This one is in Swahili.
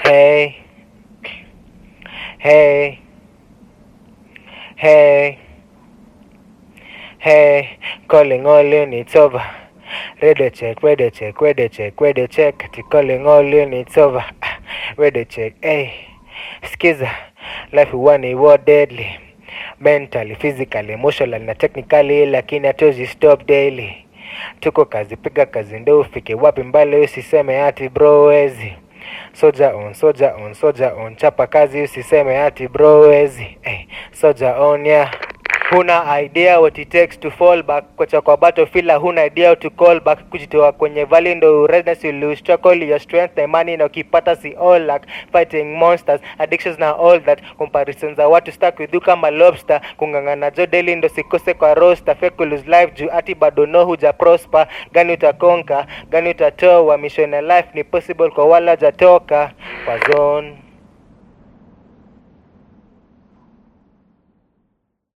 Hey, hey, hey, hey, calling all units over. Radio check, radio check, radio check, radio check. Ati calling all units over. Ah, Radio check, hey. Skiza, life huwa ni war deadly. Mentally, physically, emotionally na technically, lakini hatuwezi stop daily. Tuko kazi, piga kazi ndo ufike wapi mbali, usiseme ati bro wezi. Soja on, soja on, soja on, chapa kazi, usiseme ati bro wezi. Hey, soja on yeah. Huna idea what it takes to fall back, kocha kwa battlefield huna idea how to call back, kujitoa kwenye valley ndo redness you lose struggle your strength na imani na ukipata si all luck, fighting monsters addictions na all that comparisons za watu stuck with you kama lobster, kungangana jo daily ndo sikose kwa roster, fake lose life juu ati bado no huja prosper, gani utakonka, gani utatoa, mission ya life ni possible kwa wala jatoka kwa zone